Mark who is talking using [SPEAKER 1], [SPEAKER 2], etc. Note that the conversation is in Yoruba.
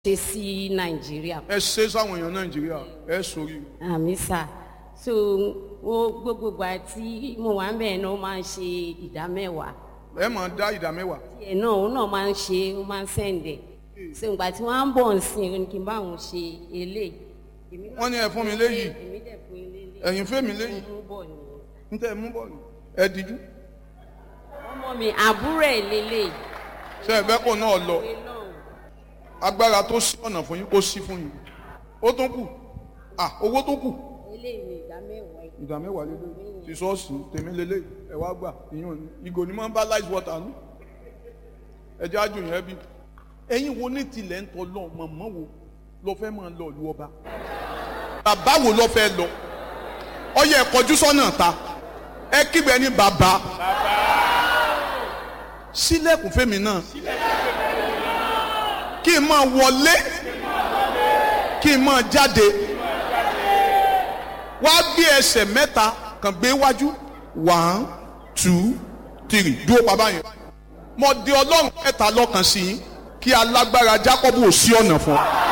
[SPEAKER 1] ṣe sí nàìjíríà.
[SPEAKER 2] ẹ ṣe sáwọn èèyàn nàìjíríà ẹ sórí
[SPEAKER 1] àmì sà so wo gbogbo ìgbà tí mo wà ń bẹ̀ náà ó máa ń ṣe ìdá mẹ́wàá
[SPEAKER 2] ẹ máa dá ìdá mẹ́wàá
[SPEAKER 1] tiẹ̀ náà òun náà máa ń ṣe ó máa ń sẹ̀ǹdẹ̀ so ìgbà tí wọ́n á ń bọ̀ ń sìn ó ní kí n bá òun ṣe eléyìí. Èmi náà
[SPEAKER 2] wọ́n ní ẹ fún mi léyìí
[SPEAKER 1] èmi dẹ̀ fún ilé ilé
[SPEAKER 2] ẹ̀yin fún mi léyìí
[SPEAKER 1] mú bọ̀ nìyẹn.
[SPEAKER 2] ń tẹ́ ẹ mú bọ́ọ̀lù ẹ díjú
[SPEAKER 1] ọmọ mi àbúrò ẹ̀ lélẹ̀
[SPEAKER 2] ṣe ẹ fẹ́ kó náà lọ
[SPEAKER 1] ìwé náà
[SPEAKER 2] agbára tó sí ọ̀nà fún yín kó sí fún yín ó tún kù ah owó tó kù
[SPEAKER 1] eléyìí ní ìdá mẹ́wàá yìí.
[SPEAKER 2] ìdá mẹ́wàá lélẹ̀ ti sọ́ọ̀sì tèmi lélẹ̀ ẹ wá gbà ìyọ̀n ni ìgò ni máa ń bá lice water nù ẹ jẹ́ àjò yẹn bí ẹ̀yin wo ní tilẹ̀ ń tọ́ lọ mọ̀mọ́ wo lọ fẹ́ máa lọ lu ọba bàbá wo lọ fẹ́ lọ ọyẹ ẹ kọjú sọ́nà ta ẹ kígbe ní bàbá sílẹ̀kùn fẹ́mi náà kí n máa wọlé kí n máa jáde wá gbé ẹsẹ̀ mẹ́ta kàn gbé wájú one two three dúró bàbá yẹn mo di ọlọ́run mẹ́ta lọ́kàn sí yín kí alágbára Jákọ́bù ò sí ọ̀nà fún ọ.